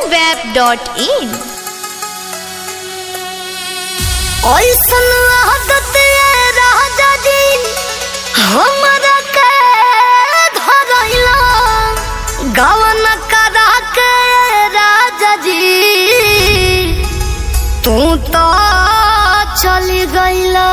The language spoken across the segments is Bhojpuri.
moonweb.in ऐसन आदत ये राजा जी हमरा के धरैला गवन करा के राजा जी तू तो चली गईला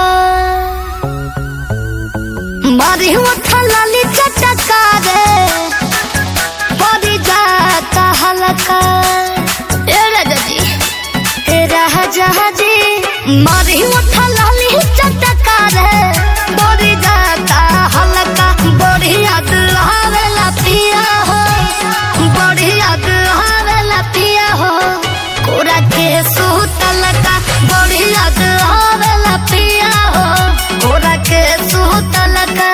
मारी उठा लाली चटका रे परी जाता हलका ए राजा जी तेरा जहाजी मारी उठा लाली चटका रे बोरी जाता हल्का बोरी याद आवेला पिया हो बोरी याद आवेला पिया हो कोरा के सुतल का बोरी याद आवेला पिया हो कोरा के सुतल का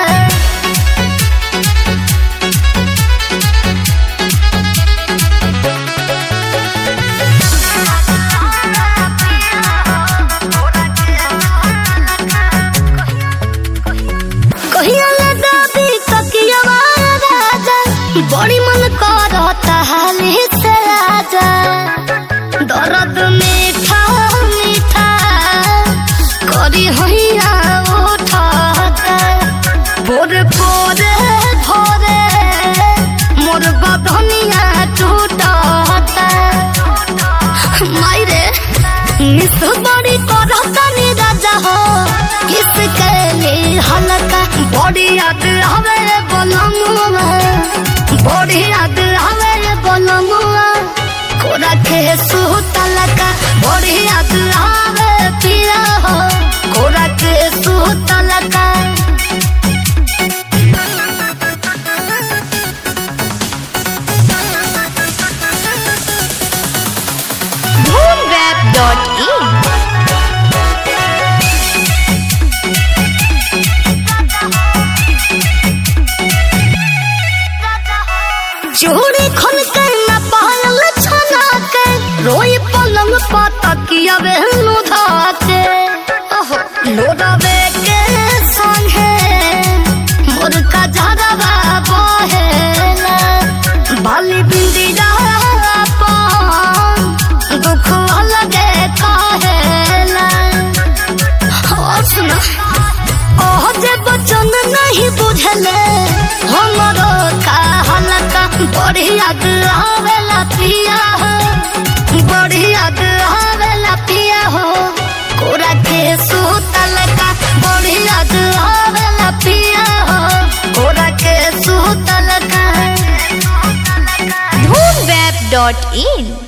कहिया ले दादी तकियावा राजा बड़ी मन करता हाली से राजा दर्द मीठा मीठा करी हैया उठाता भोरे भोरे भोरे मोर बदनिया टूटाता मायरे मिस बड़ी करता नी राजा हो किसके लिए हल्का बड़ी याद आवे रे बोलमुआ बड़ी याद आवे रे बोलमुआ कोरा के सुतल का बड़ी याद आवे पिया हो कोरा के सुतल का moonweb.in चूड़ी खन के न पायल छना के रोई पलंग पाता किया बेहनु धाके ओहो लोरावे के संगे मोर का झरवा बहेला बाली बिंदी पान दुख लगे कहेला और सुना ओह जे बचन नहीं बुझले हमरो का हलका बड़ी याद आवेला पिया हो बड़ी याद आवेला पिया हो कोरा के सुतल का बड़ी याद आवेला पिया हो कोरा के सुतल का moonweb.in